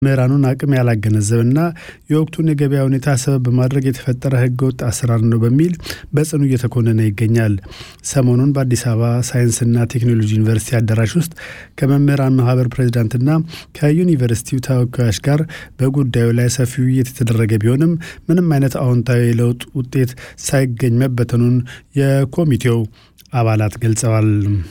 ምሁራኑን አቅም ያላገነዘበና የወቅቱን የገበያ ሁኔታ ሰበብ በማድረግ የተፈጠረ ህገወጥ አሰራር ነው በሚል በጽኑ እየተኮነነ ይገኛል። ሰሞኑን በአዲስ አበባ ሳይንስና ቴክኖሎጂ ዩኒቨርሲቲ አዳራሽ ውስጥ ከመምህራን ማህበር ፕሬዚዳንትና ከዩኒቨርሲቲው ተወካዮች ጋር በጉዳዩ ላይ ሰፊ ውይይት የተደረገ ቢሆንም ምንም አይነት አዎንታዊ የለውጥ ውጤት ሳይገኝ መበተኑን የኮሚቴው አባላት ገልጸዋል።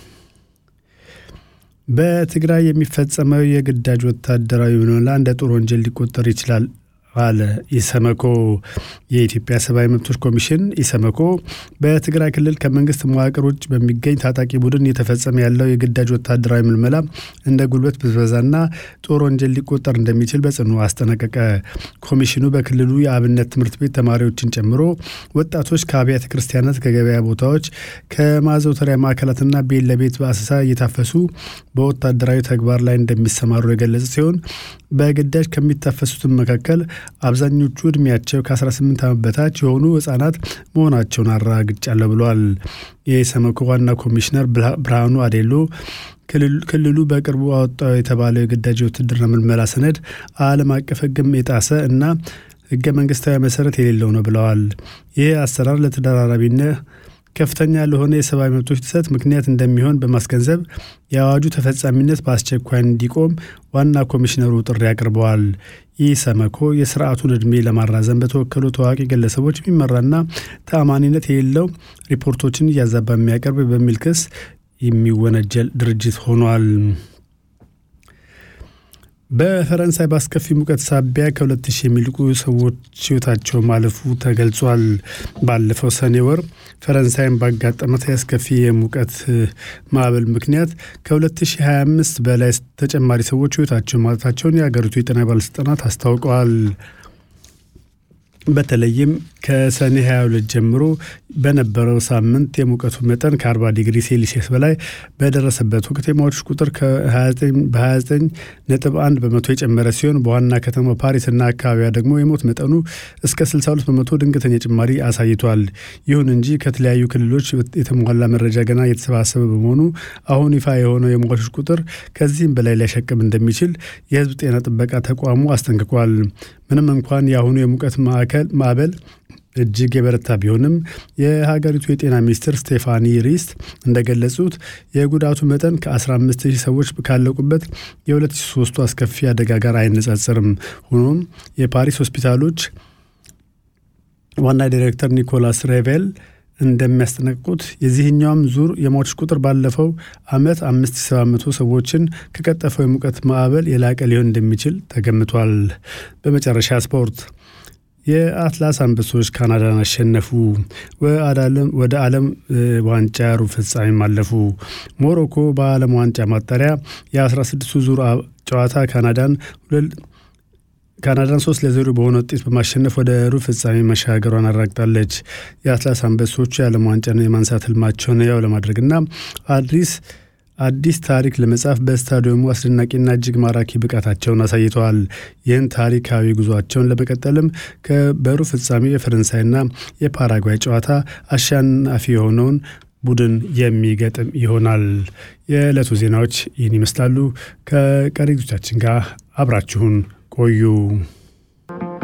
በትግራይ የሚፈጸመው የግዳጅ ወታደራዊ ምልመላ እንደ ጦር ወንጀል ሊቆጠር ይችላል አለ ኢሰመኮ። የኢትዮጵያ ሰብአዊ መብቶች ኮሚሽን ኢሰመኮ በትግራይ ክልል ከመንግስት መዋቅር ውጭ በሚገኝ ታጣቂ ቡድን እየተፈጸመ ያለው የግዳጅ ወታደራዊ ምልመላ እንደ ጉልበት ብዝበዛና ጦር ወንጀል ሊቆጠር እንደሚችል በጽኑ አስጠነቀቀ። ኮሚሽኑ በክልሉ የአብነት ትምህርት ቤት ተማሪዎችን ጨምሮ ወጣቶች ከአብያተ ክርስቲያናት፣ ከገበያ ቦታዎች፣ ከማዘውተሪያ ማዕከላትና ቤት ለቤት በአሰሳ እየታፈሱ በወታደራዊ ተግባር ላይ እንደሚሰማሩ የገለጸ ሲሆን በግዳጅ ከሚታፈሱትም መካከል አብዛኞቹ እድሜያቸው ከ18 ዓመት በታች የሆኑ ህጻናት መሆናቸውን አረጋግጫለሁ ብለዋል። የኢሰመኮ ዋና ኮሚሽነር ብርሃኑ አዴሎ ክልሉ በቅርቡ አወጣው የተባለው የግዳጅ ውትድርና ምልመላ ሰነድ ዓለም አቀፍ ሕግም የጣሰ እና ህገ መንግስታዊ መሰረት የሌለው ነው ብለዋል። ይህ አሰራር ለተደራራቢነት ከፍተኛ ለሆነ የሰብአዊ መብቶች ጥሰት ምክንያት እንደሚሆን በማስገንዘብ የአዋጁ ተፈጻሚነት በአስቸኳይ እንዲቆም ዋና ኮሚሽነሩ ጥሪ አቅርበዋል። ይህ ሰመኮ የስርዓቱን ዕድሜ ለማራዘም በተወከሉ ታዋቂ ግለሰቦች የሚመራና ተአማኒነት የሌለው ሪፖርቶችን እያዛባ የሚያቀርብ በሚል ክስ የሚወነጀል ድርጅት ሆኗል። በፈረንሳይ በአስከፊ ሙቀት ሳቢያ ከሁለት ሺህ የሚልቁ ሰዎች ህይወታቸው ማለፉ ተገልጿል። ባለፈው ሰኔ ወር ፈረንሳይን ባጋጠመት የአስከፊ የሙቀት ማዕበል ምክንያት ከ2025 በላይ ተጨማሪ ሰዎች ህይወታቸው ማለታቸውን የሀገሪቱ የጤና ባለስልጣናት አስታውቀዋል። በተለይም ከሰኔ 22 ጀምሮ በነበረው ሳምንት የሙቀቱ መጠን ከ40 ዲግሪ ሴልሲየስ በላይ በደረሰበት ወቅት የሟቾች ቁጥር በ29 ነጥብ 1 በመቶ የጨመረ ሲሆን በዋና ከተማ ፓሪስና አካባቢዋ ደግሞ የሞት መጠኑ እስከ 62 በመቶ ድንገተኛ ጭማሪ አሳይቷል። ይሁን እንጂ ከተለያዩ ክልሎች የተሟላ መረጃ ገና እየተሰባሰበ በመሆኑ አሁን ይፋ የሆነው የሟቾች ቁጥር ከዚህም በላይ ሊያሸቅም እንደሚችል የህዝብ ጤና ጥበቃ ተቋሙ አስጠንቅቋል። ምንም እንኳን የአሁኑ የሙቀት ማዕከል ማዕበል እጅግ የበረታ ቢሆንም የሀገሪቱ የጤና ሚኒስትር ስቴፋኒ ሪስት እንደገለጹት የጉዳቱ መጠን ከ15 ሺህ ሰዎች ካለቁበት የ2003ቱ አስከፊ አደጋ ጋር አይነጻጸርም። ሆኖም የፓሪስ ሆስፒታሎች ዋና ዲሬክተር ኒኮላስ ሬቬል እንደሚያስጠነቅቁት የዚህኛውም ዙር የሟቾች ቁጥር ባለፈው ዓመት 5700 ሰዎችን ከቀጠፈው የሙቀት ማዕበል የላቀ ሊሆን እንደሚችል ተገምቷል። በመጨረሻ ስፖርት የአትላስ አንበሶች ካናዳን አሸነፉ። ወደ ዓለም ዋንጫ ሩብ ፍጻሜም አለፉ። ሞሮኮ በዓለም ዋንጫ ማጣሪያ የ16ቱ ዙር ጨዋታ ካናዳን ካናዳን ሶስት ለዜሮ በሆነ ውጤት በማሸነፍ ወደ ሩብ ፍጻሜ መሻገሯን አረጋግጣለች። የአትላስ አንበሶቹ የዓለም ዋንጫን የማንሳት ህልማቸውን ያው ለማድረግና አዲስ አዲስ ታሪክ ለመጻፍ በስታዲየሙ አስደናቂና እጅግ ማራኪ ብቃታቸውን አሳይተዋል። ይህን ታሪካዊ ጉዟቸውን ለመቀጠልም በሩብ ፍጻሜ የፈረንሳይና የፓራጓይ ጨዋታ አሸናፊ የሆነውን ቡድን የሚገጥም ይሆናል። የዕለቱ ዜናዎች ይህን ይመስላሉ። ከቀሪ ዝግጅቶቻችን ጋር አብራችሁን ቆዩ።